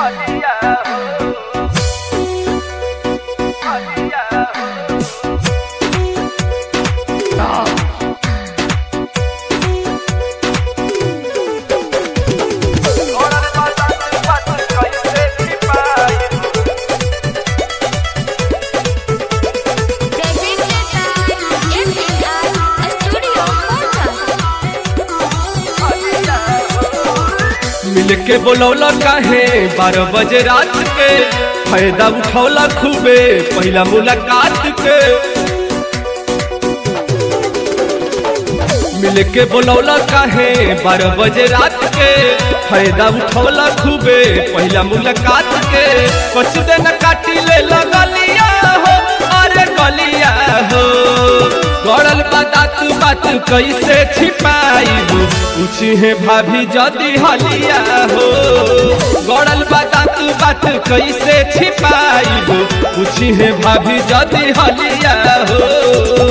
मिल के बोलौला काहे बारह बजे रात के फायदा उठौला खूबे पहला मुलाकात के मिल के बोलौला काहे बारह बजे रात के फायदा उठौला खूबे पहला मुलाकात के कुछ दिन काटी ले लगलिया हो अरे गलिया हो गड़ल बात बात कैसे छिपाई पूछी है भाभी जदी हलिया हो गड़ल बात बात कैसे छिपाई पूछी है भाभी जदी हलिया हो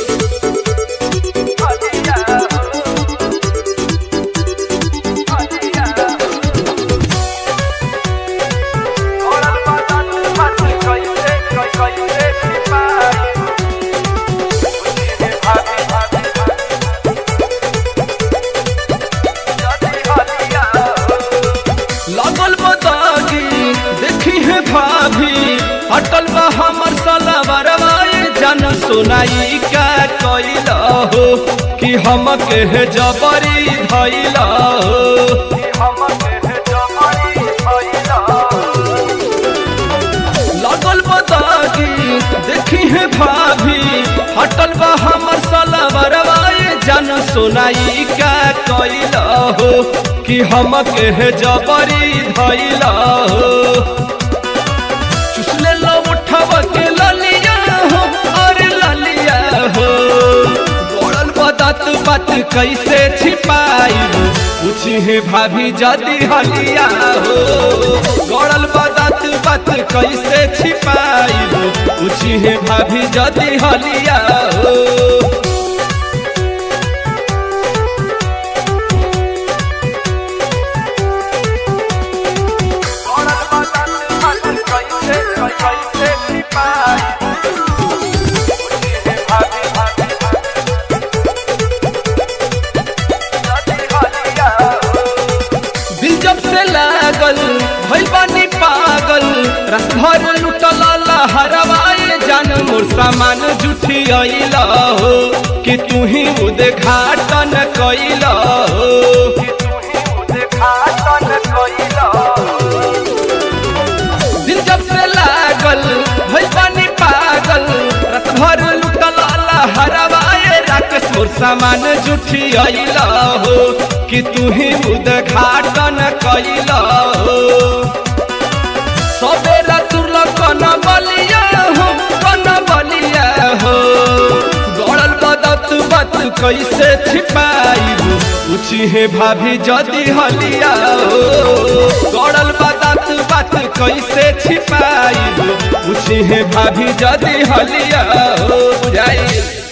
लगल बदागी देखी है भाभी अटल बा हमर सलवरवा जन सुनाई का कैल हो कि हम के है जबरी धैल हो लगल बदागी देखी है भाभी हटल बा हमर सलवरवा जन सुनाई का कैल हो कि हम के है जबरी धैल हो चुसले लो उठब के ललिया हो अरे ललिया हो गोड़ल बदत बात कैसे छिपाई पूछी है भाभी जदी हलिया हो गोड़ल बदत बात कैसे छिपाई पूछी है भाभी जदी हलिया हो दिल जब से लागल भइल बानी पागल रात भर लुटल हरवाए जान मोर सामान जुठी अइल हो कि तू ही उद्घाटन कैल हो दिल जब से लागल भइल बानी पागल रात भर लुटल हरवाए राकेश मोर सामान जुठी अइल हो कि तू ही उद्घाटन कैल हो सबेरा तुरल कन बलिया हो कन बलिया हो गड़ल बदत बात कैसे छिपाई पूछी है भाभी जदी हलिया हो गड़ल बदत बात कैसे छिपाई पूछी है भाभी जदी हलिया हो बुझाई